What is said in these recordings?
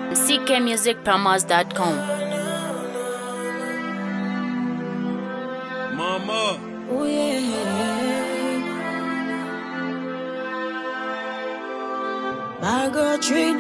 ckmusicpromos.com. Mama, Oh yeah. My girl treat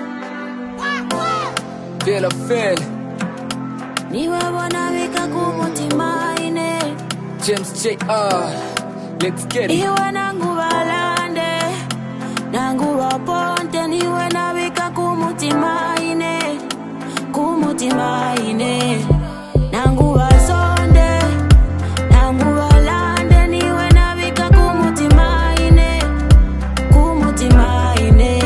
Feel a feel niwe bona wika kumutima ine James JR Let's get it iwe nangu balande nangu baponte niwe nabika kumutima ine kumutima ine nangu basonde nangu balande niwe nabika kumutima ine kumutima ine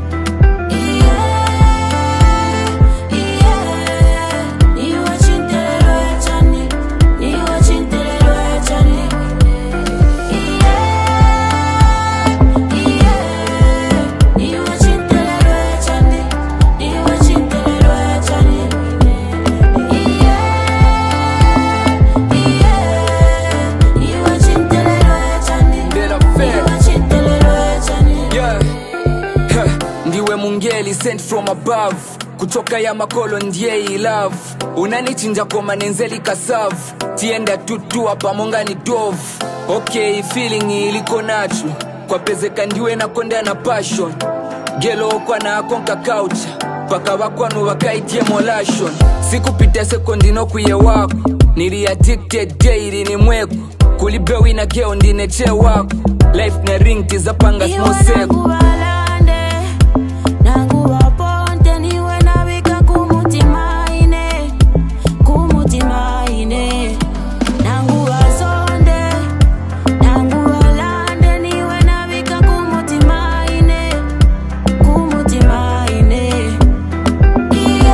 Feel a feel Yeah Huh. Ndiwe mungeli sent from above kutoka ya makolo ndiye i love unanichinja kwa manenzeli kasavu tienda tutua pamonga ni dove okay feeling iliko nacho kwa pezeka ndiwe nakonda na passion gelo okwa na akonka kaucha paka bakwanu bakaitie molashon sikupita sekondi nokwiye wako nili addicted daily ni mweko kulibewi na geo ndineche wako life na ring tizapanga smoseko balande nangu baponte niwe nabika kumutima ine kumutima ine nangu basonde nangu balande niwe nabika kumutima ine kumutima ine iye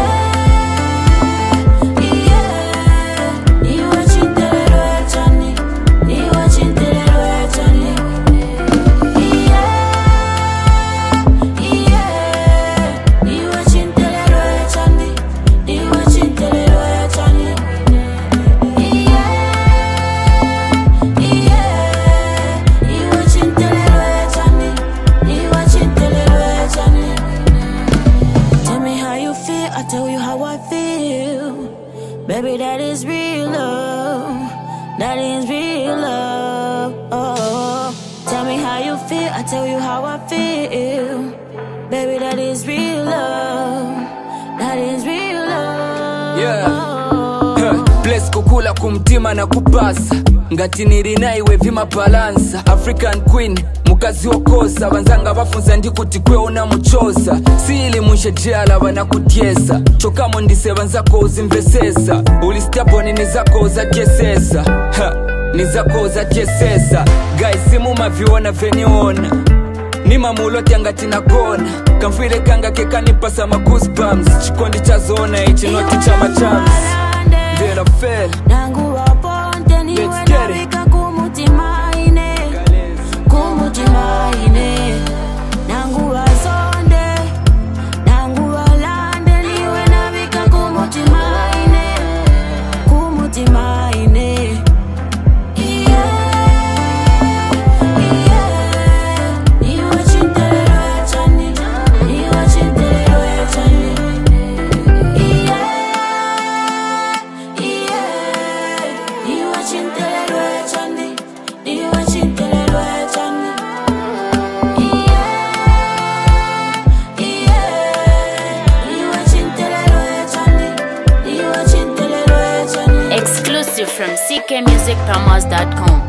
iye niwe chintelelo echani niwe chintelelo echani Tell me how you feel, I tell you how I feel. Baby, that is real love. That is real love. Oh, tell me how you feel, I tell you how I feel. Baby, that is real love. That is real love. Yeah. Oh. Huh. Bless kukula kumtima na kupasa ngati nirinayiwe vimabalansa african queen mukazi wokosa banzanga bafunza ndikuti kweona muchosa siili munshejeyala banakutyesa chokamo ndise banzako uzimvesesa ulistaboni nizako uzatyesesa Ha, nizako uzatyesesa gaisimumaviona veniona nimamulotya ngati nagona kamfwile kanga kekanipasa magoosebumps chikondi chazona ichi noti chama chams Vela fela nangu waponte niwe Let's get it. nabika kumutima ine kumutima ine nangu wasonde nangu walande niwe nabika kumutima ine kumutima ine iye iye niwe chintelelo echani niwe chintelelo echani iye iye niwe chintelelo echani niwe chintelelo echani iye iye niwe chintelelo echani niwe chintelelo echani Exclusive from ckmusicpromos.com.